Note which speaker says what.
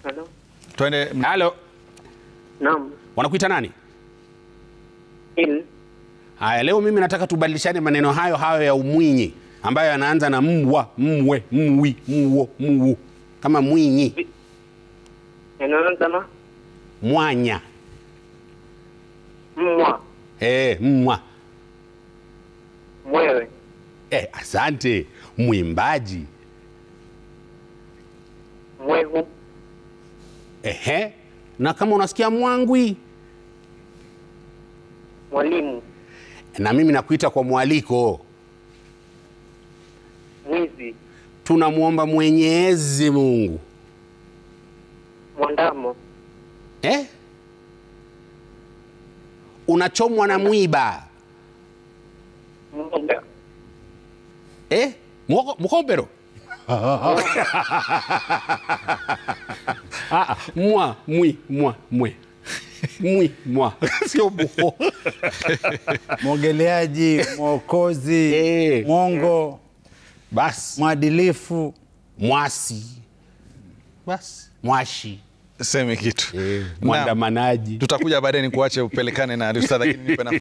Speaker 1: Halo.
Speaker 2: Twende.
Speaker 3: Halo,
Speaker 1: Naam.
Speaker 3: wanakuita nani?
Speaker 1: Il.
Speaker 3: Haya, leo mimi nataka tubadilishane maneno hayo hayo ya umwinyi ambayo yanaanza na mwa, mwe, mwi, mwo, mwu, kama mwinyi,
Speaker 1: Yanaanza na
Speaker 3: mwanya,
Speaker 1: mwa,
Speaker 3: eh, mwa.
Speaker 1: mwewe,
Speaker 3: Eh, asante. Mwimbaji,
Speaker 1: mwehu,
Speaker 3: ehe. Na kama unasikia mwangwi,
Speaker 1: mwalimu,
Speaker 3: na mimi nakuita kwa mwaliko.
Speaker 1: mwizi,
Speaker 3: Tunamwomba Mwenyezi Mungu
Speaker 1: mwandamo,
Speaker 3: eh? Unachomwa na mwiba
Speaker 1: mwoga,
Speaker 3: eh? Mwoko- Mkopero Ah, ah, mwa mwi mwa mwe mwi mwa sio buho
Speaker 4: mwogeleaji, mwokozi,
Speaker 3: Eh.
Speaker 4: mwongo,
Speaker 3: basi
Speaker 4: mwadilifu.
Speaker 3: mwasi basi mwashi
Speaker 2: Semi kitu.
Speaker 3: eh,
Speaker 2: Naam.
Speaker 3: mwandamanaji
Speaker 2: Tutakuja baadaye nikuache upelekane na Ustadh, lakini nipe nafasi